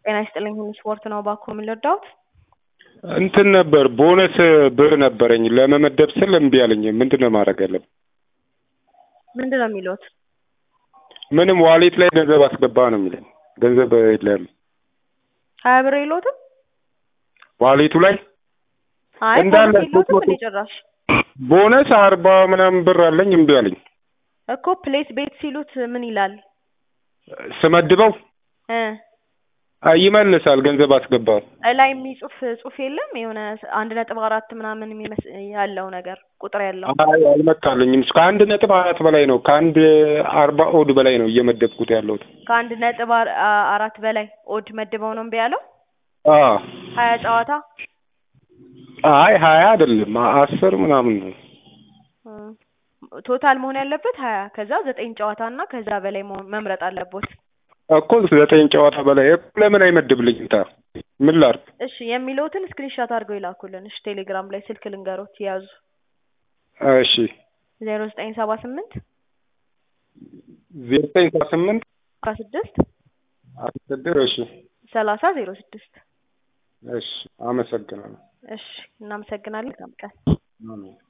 ጤና ይስጥልኝ ሁሉ ስፖርት ነው እባክዎ ምን ልርዳዎት? እንትን ነበር ቦነስ ብር ነበረኝ ለመመደብ ስል እምቢ አለኝ። ምንድን ነው ማድረግ ያለብኝ? ምንድን ነው የሚሉት? ምንም ዋሌት ላይ ገንዘብ አስገባ ነው የሚለኝ። ገንዘብ የለም ሀያ ብር የለዎትም? ዋሌቱ ላይ አይ እንዳለ ቦነስ የለዎትም ሶስት እንዴ መቶ- ጭራሽ? ቦነስ አርባ ምናምን ብር አለኝ እምቢ አለኝ። እኮ ፕሌስ ቤት ሲሉት ምን ይላል? ስመድበው እ አይ ይመልሳል ገንዘብ አስገባ ላይ የሚጽፍ ጽሁፍ የለም የሆነ አንድ ነጥብ አራት ምናምን የሚመስ- ያለው ነገር ቁጥር ያለው አይ አልመጣልኝም። ከአንድ ነጥብ አራት በላይ ነው ከአንድ አርባ ኦድ በላይ ነው እየመደብኩት ያለሁት። ከአንድ ነጥብ አር- አ- አራት በላይ ኦድ መድበው ነው እምቢ ያለው? አዎ ሀያ ጨዋታ አይ ሀያ አይደለም አስር ምናምን ነው። እ ቶታል መሆን ያለበት ሀያ ከዛ ዘጠኝ ጨዋታ እና ከዛ በላይ መሆን መምረጥ አለቦት። እኮ ዘጠኝ ጨዋታ በላይ እኮ ለምን አይመድብልኝም? ታ ምን ላድርግ? እሺ የሚለውትን ስክሪንሻት አድርገው ይላኩልን። እሺ ቴሌግራም ላይ ስልክ ልንገሮት ያዙ እሺ ዜሮ ዘጠኝ ሰባ ስምንት ዘጠኝ ሰባ ስምንት አስራ ስድስት አስገድር እሺ ሰላሳ ዜሮ ስድስት እሺ አመሰግናለሁ። እሺ እናመሰግናለን። መልካም ቀን። አሜን።